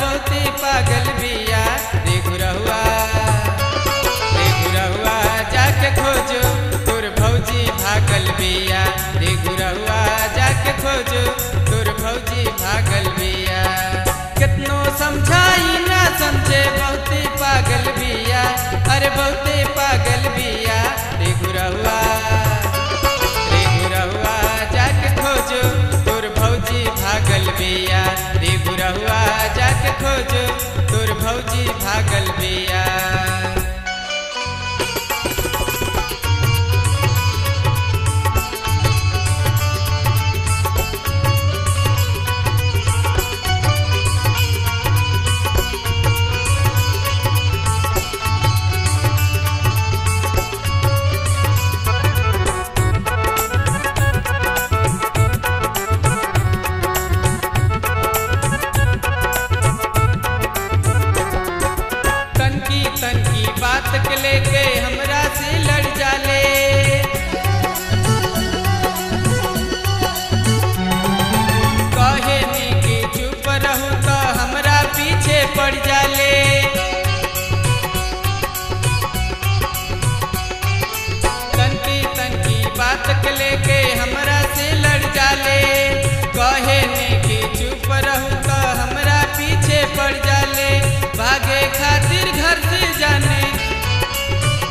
बहुते पागल बिया रे गुरहुआ रे गुरहुआ जाके खोजो तोर भौजी भागल बिया रे गुरहुआ जाके खोजो तोर भौजी भागल बिया कितनो समझाई ना समझे बहुते पागल बिया अरे बहुते पागल बिया रे गुरहुआ रे गुरहुआ जाके खोजो तोर भौजी भागल बिया रे गुरहुआ जाके खोजो तोर भौजी भागल बिया तनकी तनकी बात के लेके हमरा से लड़ जाले कहे नी कि चुप रहू तो हमरा पीछे पड़ जाले तनकी तनकी बात के लेके हमरा से लड़ जाले कहे नी कि चुप रहू तो हमरा पीछे पड़ जाले भागे खातिर घर से जाने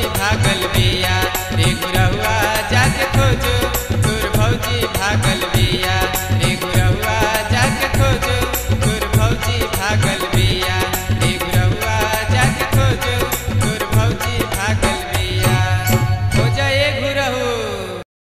भागल बिया रे गुरहुआ